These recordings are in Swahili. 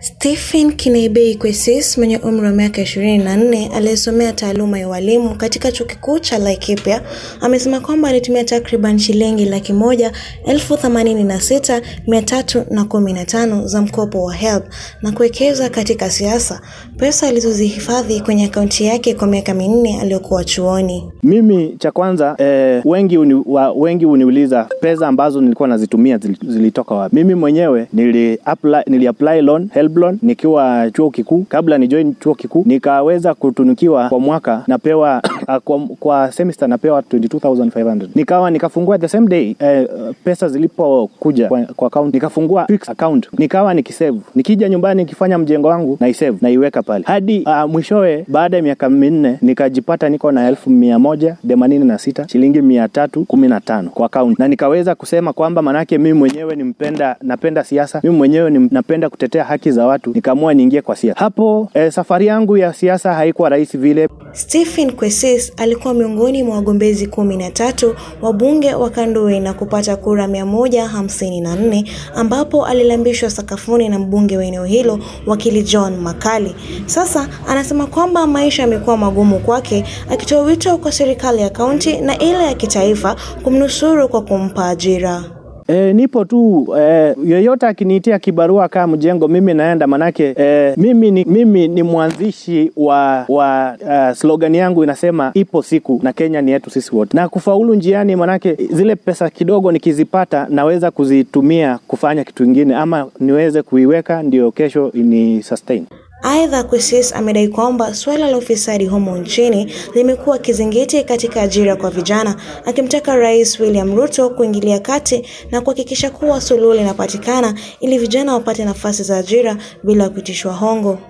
Stephen Kinaibei Kwesis mwenye umri wa miaka 24 aliyesomea taaluma ya ualimu katika chuo kikuu cha Laikipia amesema kwamba alitumia takriban shilingi laki moja elfu themanini na sita mia tatu na kumi na tano za mkopo wa HELB na kuwekeza katika siasa, pesa alizozihifadhi kwenye akaunti yake kwa miaka minne aliyokuwa chuoni. Mimi cha kwanza eh, wengi uni, wa, wengi uniuliza pesa ambazo nilikuwa nazitumia zilitoka wapi. Mimi mwenyewe nili apply, nili apply loan HELB loan nikiwa chuo kikuu. Kabla ni join chuo kikuu nikaweza kutunukiwa kwa mwaka napewa kwa, kwa semester napewa 22500 nikawa nikafungua the same day eh, pesa zilipokuja kwa, kwa account nikafungua fixed account nikawa nikisave nikija nyumbani nikifanya mjengo wangu naisave naiweka pale hadi uh, mwishowe baada ya miaka minne nikajipata niko na elfu mia moja themanini na sita shilingi mia tatu kumi na tano kwa account na nikaweza kusema kwamba manake mimi mwenyewe ni mpenda napenda siasa mimi mwenyewe ni napenda kutetea haki za watu nikaamua niingie kwa siasa hapo eh, safari yangu ya siasa haikuwa rahisi vile Stephen Kwesis alikuwa miongoni mwa wagombezi kumi na tatu wa bunge wa Kandui na kupata kura mia moja hamsini na nne ambapo alilambishwa sakafuni na mbunge wa eneo hilo wakili John Makali. Sasa anasema kwamba maisha yamekuwa magumu kwake, akitoa wito kwa serikali ya kaunti na ile ya kitaifa kumnusuru kwa kumpa ajira. E, nipo tu e, yeyote akiniitia kibarua kama mjengo mimi naenda, manake e, mimi ni, mimi ni mwanzishi wa, wa uh, slogan yangu inasema ipo siku na Kenya ni yetu sisi wote, na kufaulu njiani, manake zile pesa kidogo nikizipata naweza kuzitumia kufanya kitu kingine, ama niweze kuiweka ndio kesho ni sustain. Aidha, Kwesis amedai kwamba suala la ufisadi humo nchini limekuwa kizingiti katika ajira kwa vijana, akimtaka Rais William Ruto kuingilia kati na kuhakikisha kuwa suluhu linapatikana ili vijana wapate nafasi za ajira bila kuitishwa hongo.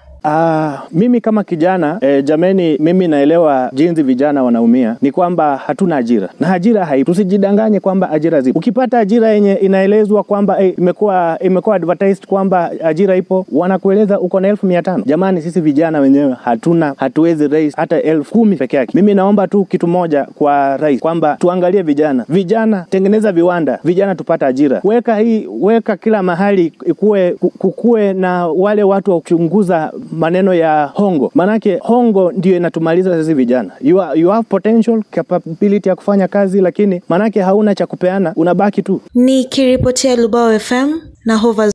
Uh, mimi kama kijana eh, jameni, mimi naelewa jinsi vijana wanaumia. Ni kwamba hatuna ajira na ajira haipo. Tusijidanganye kwamba ajira zipo. Ukipata ajira yenye inaelezwa kwamba eh, imekuwa imekuwa advertised kwamba ajira ipo, wanakueleza uko na elfu mia tano. Jamani, sisi vijana wenyewe hatuna, hatuwezi raise hata elfu kumi peke yake. Mimi naomba tu kitu moja kwa rais kwamba tuangalie vijana, vijana tengeneza viwanda, vijana tupata ajira, weka hii, weka kila mahali ikuwe, kukue na wale watu wa kuchunguza maneno ya hongo, manake hongo ndio inatumaliza sisi vijana. You, are, you have potential capability ya kufanya kazi, lakini manake hauna cha kupeana, unabaki tu. Nikiripotia Lubao FM na Hova